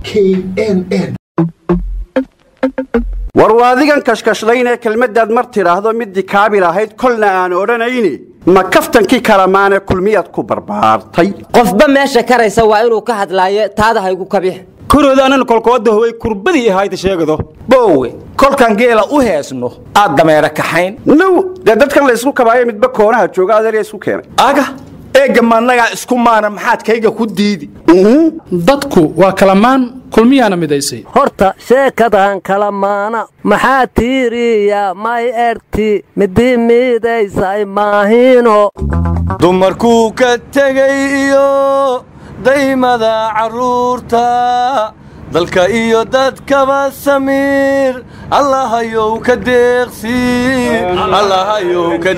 k n n war waadigan kashkashlaynee kelmaddaad mar tidhaahdo middii kaabil ahayd kolna aan odhanayni ma kaftankii kalamaane kulmiyaad ku barbaartay qofba meesha karaysa waa inuu ka hadlaayo taada haygu kabix koroodaanana kolkooda howay kurbadii ahayda sheegado boowe kolkan geela u heesno aad dameera kaxayn now dee dadkan la isku kabaayo midba koonaha jooga adeerya isku keenay aga eegga maannagaa isku maana maxaad kayga ku diidi dadku waa kalamaan kulmiyaana midaysay horta sheekadan kala maana maxaa tiiriya may erti midii miidaysay maahino dumarkuu ka tegay iyo daymada carruurta dalka iyo dadkaba samiir allahayow ka deeqsiin allahayow ka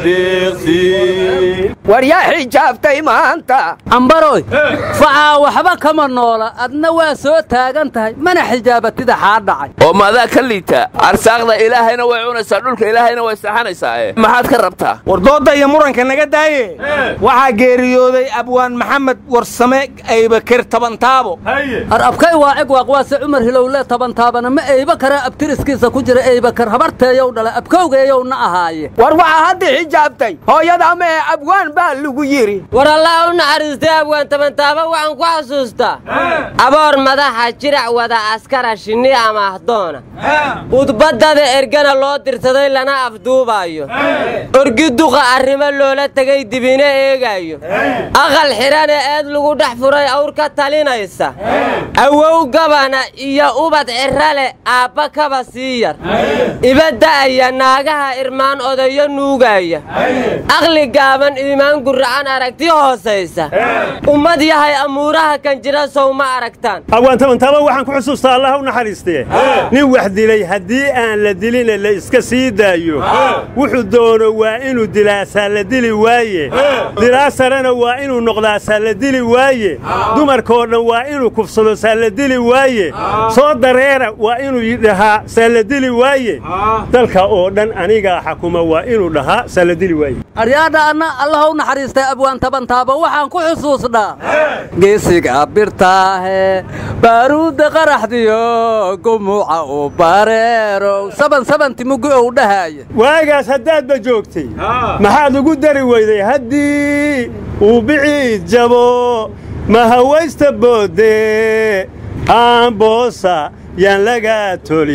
deeqsiin war yaa xijaabtay maanta ambaroy facaa waxba kama noola adna waa soo taagan tahay mana xijaabatida xaa dhacay oo maadaa ka liita arsaaqda ilaahayna way cunaysaa dhulka ilaahayna way saxanaysaa maxaad ka rabtaa war doodda iyo muranka naga daaye waxaa geeriyooday abwaan maxamed warsame aybakir tabantaabo har abkay waacig waaqwaase cumar hilowle tabantaabana ma eyba karaa abtiriskiisa ku jira eybakar habarteeyow dhala abkowgeeyowna ahaaye war waxaa hadda xijaabtay hooyada ama ee abwaan baa lagu yidhi war allah u naxariistay abwaan tabantaaba waxaan ku xasuustaa aboor madaxa jirac wada askara shinni ama ahdoona udbaddada ergana loo dirsaday lana afduubaayo orgi duqa arrimo loola tegay dibina eegaayo aqal xidhana eed lagu dhex furay awr ka talinaysa awow gabana iyo ubad cirrale aabba kaba sii yar ibada'aya naagaha irmaan odayo nuugaya aqli gaaban iimaan gurracan aragti hoosaysa ummad yahay amuuraha kan jira sow ma aragtaan abwaan tabantaaba waxaan ku xusuustaa allah u naxariistee nin wax dilay haddii aan la dilina la iska sii daayo wuxuu doono waa inuu dilaasaa la dili waaye dilaasarena waa inuu noqdaasaa la dili waaye dumarkoo dhan waa inuu kufsado saa la dili waaye soo dareera waa inuu dhahaa saa la dili waaye dalka oo dhan anigaa xakuma waa inuu dhahaa saa la dili waaye aryaadha anna allah u naxariistay abwaan tabantaaba waxaan ku xusuusnaa geesiga birtaahe baaruudda qaraxdiyo gumuuca u bareerow saban sabanti mugi ou dhahaaya waagaas haddaadba joogtay maxaad ugu dari weyday haddii uu biciid jabo ma hawaysta boodde aamboosa yaan lagaa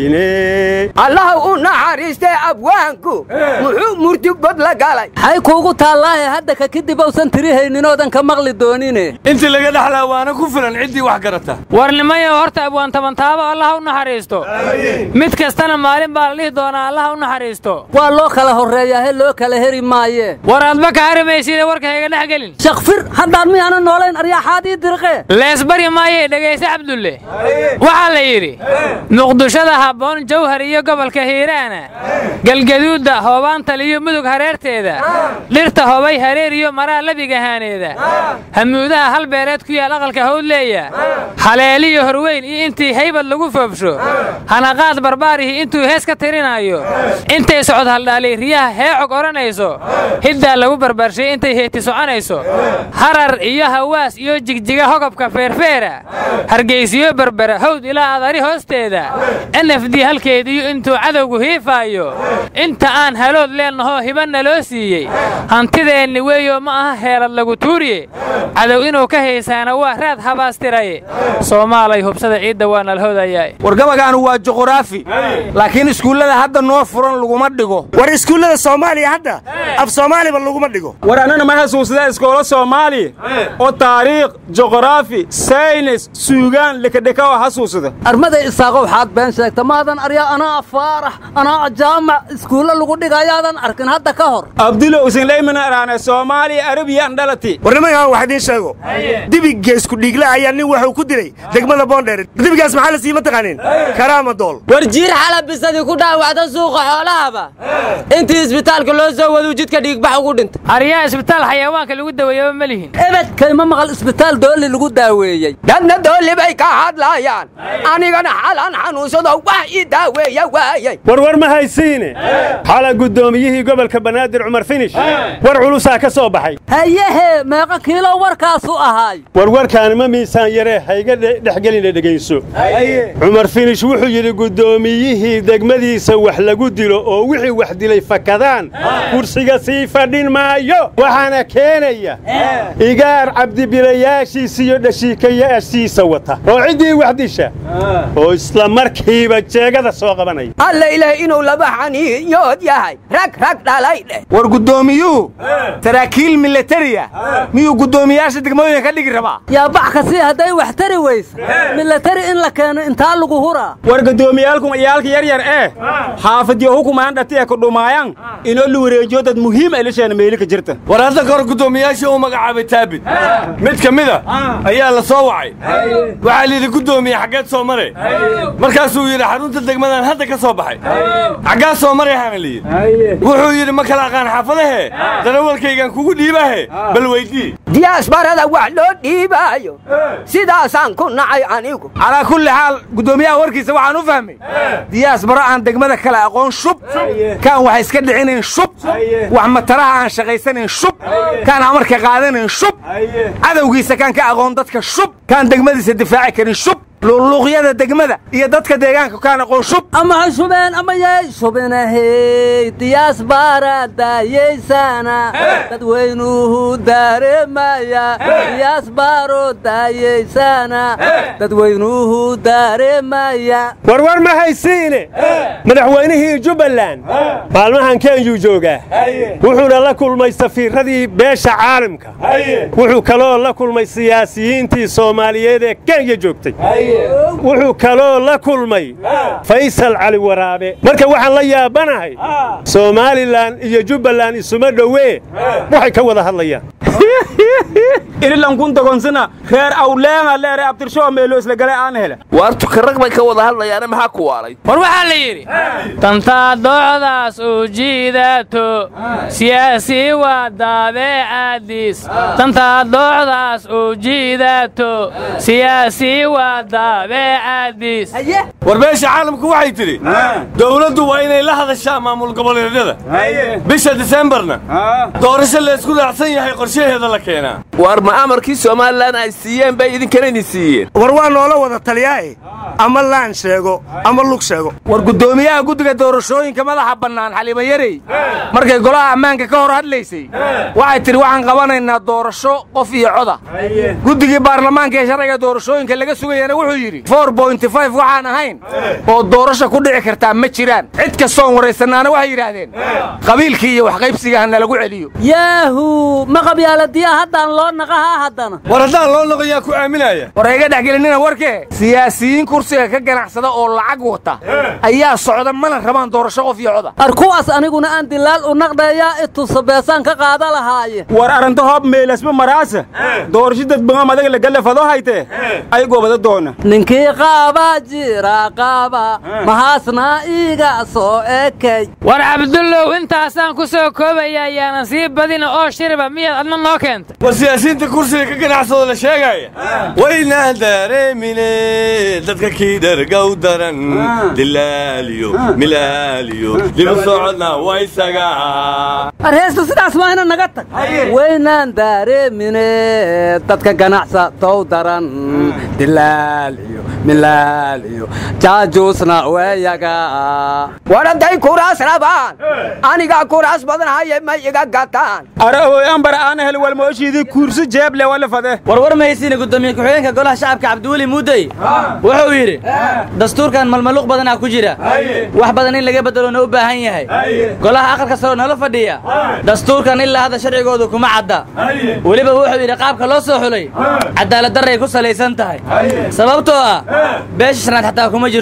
toline allah u naxariistay abwaanku muxuu murtibod la galay xay kuugu taallaahe hadda ka kadib uusan tirihayninoodan ka maqli doonine intii laga dhexlaa waana ku filan ciddii wax garata warnimayo horta abwaan tabantaabo allah u naxariisto mid kastana maalin baa la dhihi doonaa allah u naxariisto waa loo kala horreeyaahe loo kala heri maaye war aadba ka harimayside warka hayga dhex gelin shakfir haddaan miyaana noolayn aryaaxaadii dirqe leesbari maaye dhegayse cabdulle waxaa la yidhi muqdishada habboon jawhar iyo gobolka hiiraana galgaduudda hoobaantal iyo mudug hareerteeda dhirta hobay hareer iyo maraa labigahaaneeda hamuudaha hal beereed ku yaal aqalka hawdleeya haleeliyo horweyn iyo intii haybad lagu foobsho hanaqaad barbaarihii intuu hees ka tirinaayo intay socod haldhaalay riyaha heecog odhanayso hiddaa lagu barbaarshay intay heeti soconayso harar iyo hawaas iyo jigjiga hogobka feerfeera hargaysiyo berbera hawd ilaa adari hoosteeda n f d halkeediyo intuu cadowgu hiifaayo inta aan halood leennahoo hibanna loo siiyey hantideenni weeyo ma aha heelad lagu tuuriye cadow inuu ka haysaana waa raad habaastiraye soomaalay hubsada ciidda waa nalhodayaa wargabagaanu waa juquraafi laakiin iskuullada hadda noo furan laguma dhigo war iskuullada soomaaliya hadda af soomaaliba laguma dhigo war annana ma xasuusada iskoola soomaaliya oo taariikh juqraafi saynis suugaan likadhika oo xasuusada armaday isaaqo waxaad been sheegta maadan aryaa anaa faarax anaa jaamac iskuulle lagu dhigayaadan arkin hadda ka hor abdulo usinlaymana araane soomaaliya arabiyan dhalati warnimayahan wax idiin sheego dibigga isku dhiigla ayaa nin wuxuu ku dilay degmada boondheer dibigaas maxaa la siima taqaanin karaama dool war jiir xalabisadii ku dhaawacda suuqa xoolahaba intii isbitaalka loo soo waduu jidka dhiigbax ugu dhintay aryaa isbitaal xayawaanka lagu daweeyaba ma lihin ebedkayma maqal isbitaal doolli lagu daaweeyey dadna doolli bay ka hadlaayaan anigana xalan xanuunsado wax ii daaweeya waayey warwar ma haysiine xala guddoomiyihii gobolka banaadir cumar finish war culusaa ka soo baxay hayehe meeqa kiilo warkaasu ahaay warwarkaani ma miisaan yaree hayga dhexgeline dhegayso cumar finish wuxuu yidhi guddoomiyihii degmadiisa wax lagu dilo oo wixii wax dilay fakadaan kursiga sii fadhin maayo waxaana keenaya igaar cabdibilayaashiisa iyo dhashiikayaashiisa wata oo ciddii wax disha oo isla markiiba jeegada soo qabanaya alla ilaah inuu laba xaniiyood yahay rag rag dhalay dheh war guddoomiyuhu saraakiil milatariya miyuu guddoomiyaasha degmooyinka ka dhigi rabaa yaa bax kasii hadday wax tari weysa milatari in la keeno intaa lagu huraa war guddoomiyaalkum iyaalka yaryar ee xaafadyo hukumaan dhatiya ku dhumaayan inoo la wareejiyo dad muhiim ay lisheena meeli ka jirta war hadda kahor guddoomiyaashii uu magacaabay taabit mid ka mida ayaa la soo wacay waxaa layidhi guddoomiye xaggeed soo mare markaasuu yidhi xarunta degmadan hadda ka soo baxay xaggaa soo marayhaana layidhi wuxuu yidhi ma kala aqaan xaafadahe darawalkaygan kugu dhiibahe bal weydii diyaasbarada wax loo dhiibaayo sidaasaan ku nacay anigu calaa kulli xaal guddoomiyaha warkiisa waxaan u fahmay diyaas baro aan degmada kale aqoon shub kaan wax iska dhicinayn shub wax mataraha aan shaqaysanayn shub kaan amarka qaadanayn shub cadowgiisa kaan ka aqoon dadka shub kaan degmadiisa difaaci karin shub luqluuqyada degmada iyo dadka deegaanka kaan aqoon shub ama ha shubeen ama yay shubinahey diyaas baara daayaysana dadweynuhu daaremaya diyaas baaro daayaysana dadweynuhu daaremaya warwar ma haysiine madaxweynihii jubbaland maalmahan kenyuu joogaa wuxuuna la kulmay safiiradii beesha caalamka wuxuu kaloo la kulmay siyaasiyiintii soomaaliyeed ee kenya joogtay wuxuu kaloo la kulmay faysal cali waraabe marka waxaan la yaabanahay somalilan iyo jubbaland isuma dhowee waxay ka wada hadlayaan inilankun dogonsina reer awleenga leere abtirshoo meelo isla gale aan hele waar tukarag bay ka wada hadlayaane maxaa ku waalay war waxaa la yidhi tantaa doocdaas u jiidato siyaasi waa daabeecadiis tantaa doocdaas u jiidato siyaasi waa daabeecadiis war beesha caalamku waxay tidhi dowladdu waa inay la hadashaa maamul goboleedyada bisha disembarna doorasho laysku raacsan yahay qorshaheeda la keenaa waar ma amarkii somalilan ay siiyeen bay idinkana idin siiyeen war waa noola wada taliyaae ama laan sheego ama lug sheego war guddoomiyaha guddiga doorashooyinka madaxa bannaan xaliima yarey markay golaha ammaanka ka hor hadlaysay waxay tidhi waxaan qabanaynaa doorasho qof iyo coda guddigii baarlamaanka ee sharciga doorashooyinka laga sugayana wuxuu yidhi waxaan ahayn oo doorasho ku dhici kartaa ma jiraan cid kastoon waraysannaana waxay yidhaahdeen qabiilkii iyo waxqaybsiga ha nalagu celiyo yaahu ma qabyaaladiyaa haddaan loo naqahaa haddana war haddaan loo noqoyaa ku aaminaya war hayga dhexgelinina warkee siyaasiyiin kursiga ka ganacsada oo lacag wata ayaa socda mana rabaan doorasho qof iyo coda ar kuwaas aniguna aan dilaal u naqdheeyaa itusa beesaan ka qaada lahaaye war aranta hoob meelasma maraasa doorasho dadbangam adaga lagalafado haytee ay goobada doona ninkii qaaba jira qaaba mahaasna iiga soo ekay war cabdullow intaasaan ku soo koobaya ayaanan sii badina oo shiriba miyaad adna noo keentay war siyaasiyiinta kursiga ka ganacsado la sheegaya waynaan dareemine dadka kii dhargow daran dilaaliyo milaaliyo dibu socodna waysaga arheesta sidaas waa ina naga tag waynaan daareemine dadka ganacsatow daran dilaal iyo milaal iyo jaajuusna weeyaga war hadday kuraas rabaan anigaa kuraas badan haye ma iga gataan arawoyanbar aan hel walmooshiidii kuursi jeeble wala fade warwar mahaysiina gudoomiye ku-xigeenka golaha shacabka cabdiweli muudey wuxuu yidhi dastuurkan malmaluuq badanaa ku jira wax badan in laga beddeloona u baahan yahay golaha aqalka saroo nala fadhiya dastuurkan ilaa hadda sharcigoodu kuma cadda weliba wuxuu yidhi qaabka loo soo xulay cadaaladdarray ku salaysan tahay sababtoo ah beesha shanaad xataa kuma jirto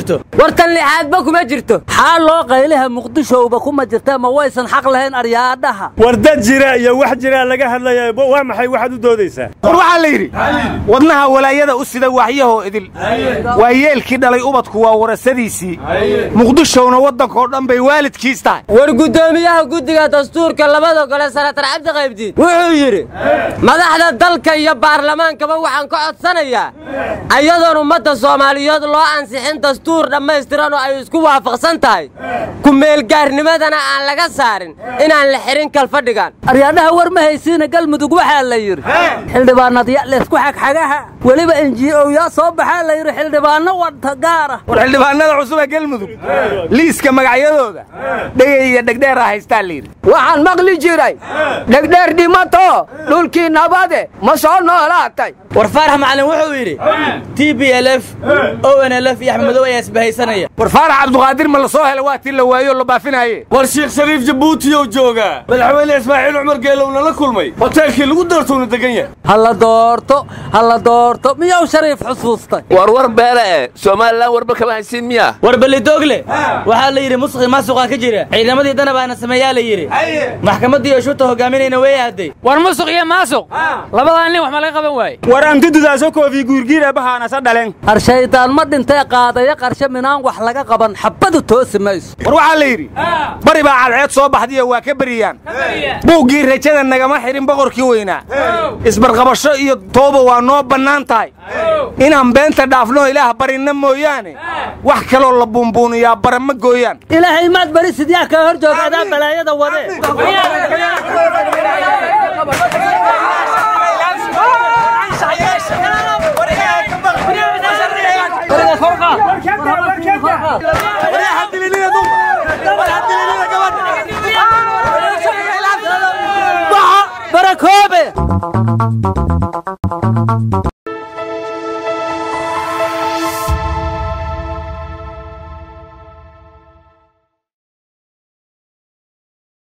wartan lixaadba kuma jirto xaa loo qaylaha muqdishowba kuma jirta ma waysan xaq lahayn aryaadhaha war dad jira iyo wax jira laga hadlaya waa maxay waxaad u doodaysaa war waxaa la yidhi wadnaha walaayada u sida waaxyahoo idil waa yeelkii dhalay ubadku waa warasadiisii muqdishowna waddankoo dhan bay waalidkiis tahay war guddoomiyaha guddiga dastuurka labada gole sanatar cabdi qaybdiid wuxuu yidhi madaxda dalka iyo baarlamaankaba waxaan ka codsanayaa ayadoon ummadda soomaaliyeed loo ansixin dastuur dhammaystiran oo ay isku waafaqsan tahay ku-meelgaarnimadana aan laga saarin inaan la xihin kalfadhigan aryaadhaha war ma haysiina galmudug waxaa la yidhi xildhibaanadya leysku xagxagaha weliba enji'owyaa soo baxaa la yidhi xildhibaanno wadta gaara war xildhibaanada cusub ee galmudug liiska magacyadooda dhegay iyo dhegdheeraa haystaa la yidhi waxaan maqli jiray dhegdheer dhimato dhulkii nabade ma soo noolaatay war faarax macalin wuxuu yidhi t b l f o n l f iyo axmed madow ayaa isbahaysanaya war faarax cabduqaadir ma la soo hela waa tii la waayo la baafinaaye war sheekh shariif jabuutiyow joogaa madaxweyne ismaaciil cumar geelowna la kulmay hoteelkii lagu doortowna degan yahay ha la doorto ha la doorto miyuu shariif xusuustay war war beele eh somalilan warba kama haysiin miya war ballidoogle waxaa la yidhi musuqi maasuqaa ka jira ciidamadii danabaana sameeyaa la yidhi maxkamaddii oshuuta hogaaminayna way aaday war musuq iyo maasuq labadaa nin wax ma laga qaban waaye war antidudaaso koofi guurgiir ebahaanasa dhalen har shaydaan ma dhintay qaadaya qarshe minaan wax laga qaban xabbadu toosi mayso war waxaa la yidhi bari baa cadceed soo baxdiyo waa ka beriyaan buuggii rajada nagama xidhin boqorkii weynaa isbarqabasho iyo tooba waa noo bannaan tahay inaan beenta dhaafno ilaah barinna mooyaane wax kaloo la buunbuuniyaa bara ma gooyaan ilaahay maad bari sidyaa kaa hor jooga adaa balaayada wade barakoobe